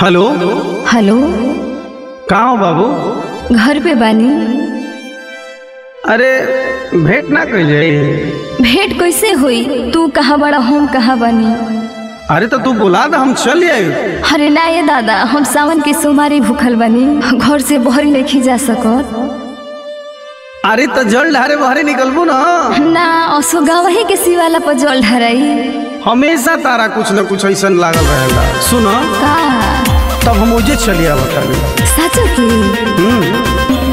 hello hello कहाँ हो बाबू घर पे बानी अरे भेंट ना कइल जाई भेंट कैसे हुई तू कहाँ बड़ा हम कहाँ बानी अरे तो तू बुला द हम चल आई अरे ना ये दादा हम सावन के सोमारी भूखल बानी घर से बहरी नहीं जा सकत अरे तो जल ढारे बाहरे निकलबू ना ना असो गावही के शिवाला पर जल ढराई हमेशा तारा कुछ न कुछ ऐसा लागल रहेला सुन का तब हम मुझे चलिए बताने सच की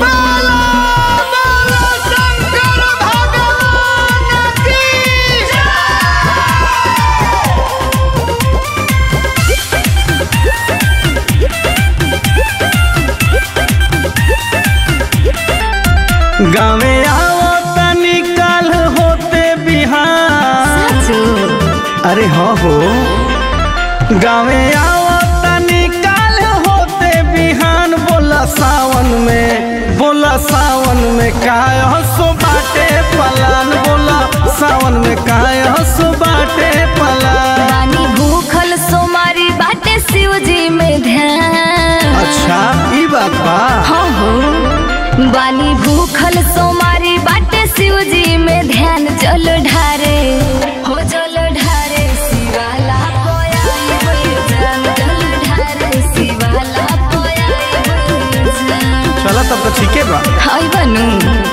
गाँवे आओ तनी कल होते बिहार सच अरे हाँ हो गाँवे आओ तनी कल होते बिहान बोला सावन में बोला सावन में काय हसो बाटे पलान बोला सावन में काय हसो बाटे पलान बानी भूखल सोमारी बाटे शिव जी में ध्यान अच्छा ई बात बा हाँ हो बानी भूखल सोमारी बाटे शिव जी में ध्यान जल ढारे हो जल ढारे शिवाला पोया होए जान जल ढारे शिवाला पोया होए जान चला तब तो ठीके बा हाय बनू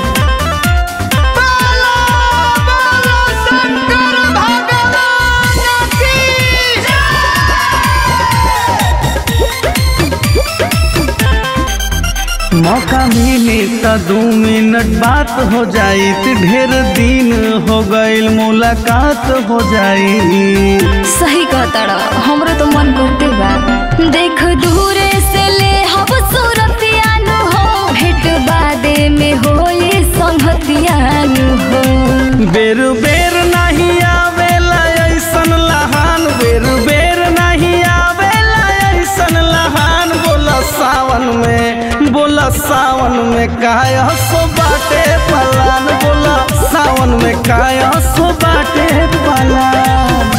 मौका मिली तो दू मिनट बात हो जाई त ढेर दिन हो गईल मुलाकात हो जाई सही कहता हमरो तो मन करते बा देख दूरे से ले हब सूरतियानु हो भेट बादे में होए संगतियानु हो बेर बेर नहीं आवेला ऐसन लहान बेर बेर नहीं आवेला ऐसन लहान बोला सावन में बोला सावन में काय हसो बाटे पलान बोला सावन में काय हसो बाटे पलान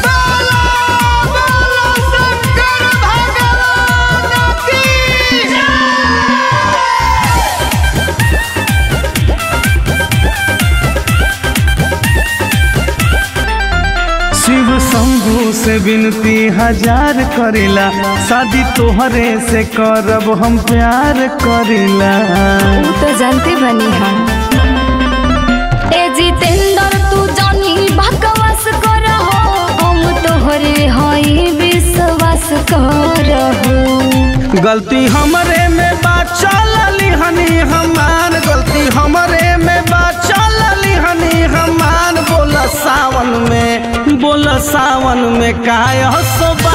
शिव शंभु से विनती हजार करेला शादी तोहरे से करब हम प्यार करेला ऊ तो जानते बनी हम ए जितेंद्र तू जानी बकवास कर हो हम तोहरे हई विश्वास कर हो गलती हमरे में बा चलली हनी हमान गलती हमरे में बा चलली हनी हमान बोला सावन में बोला सावन में काय हसो